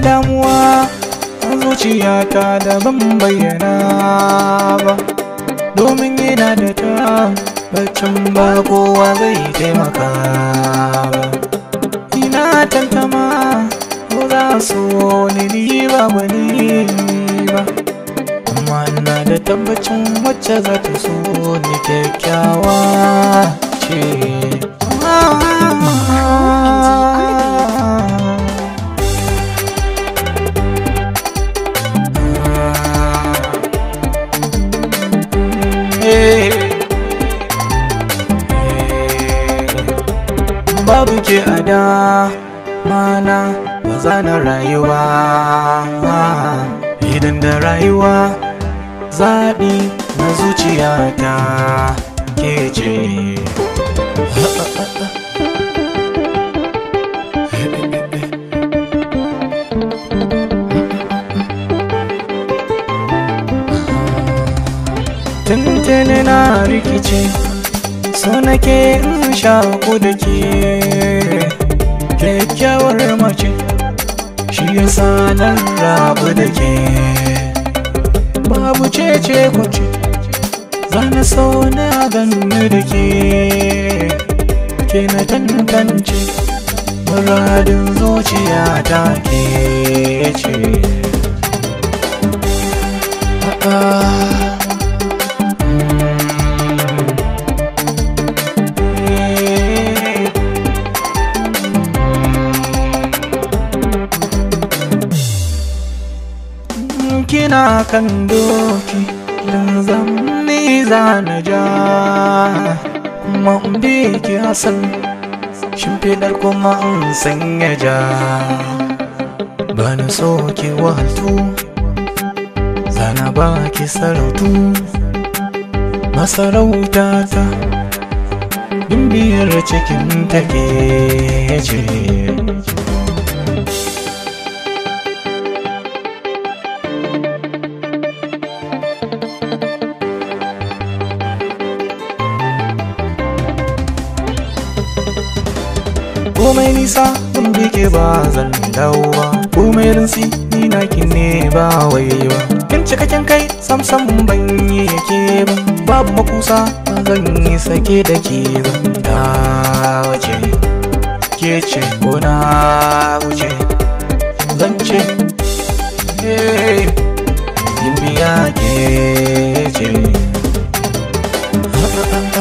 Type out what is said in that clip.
damuwa a zuciyata da ban bayyana ba domin yana da tabbacin ba kowa zai taimaka ba ina tantama ko za su ni ni ba wani ba amma ina da tabbacin wacce za ta so ni kyakkyawa ce babu ke a da mana ba za na rayuwa idan da rayuwa zaɓi na zuciyata ke ce tuntuni na rikice so nake in shaku da ke kyakkyawar mace shi yasa nan rabu da ke babu cece kwace zana so na ganni da ke ke na tantance muradin zuciya ta ke ce kina kan doki dan zamni za na ja kuma in bi ki hasan shimfiɗar kuma in sanya ja ba na so ki wahaltu zana ba ki sarautu masarauta ta bimbiyar cikin take ce komai nisa kun bike ba zan dawo ba komai rinsi ni na ki ne ba wai ba kin cikakken kai sam sam ban yi yake ba babu makusa ba zan yi sake da ke ba ta wace ke ce ko na wuce zan ce yin biya ke ce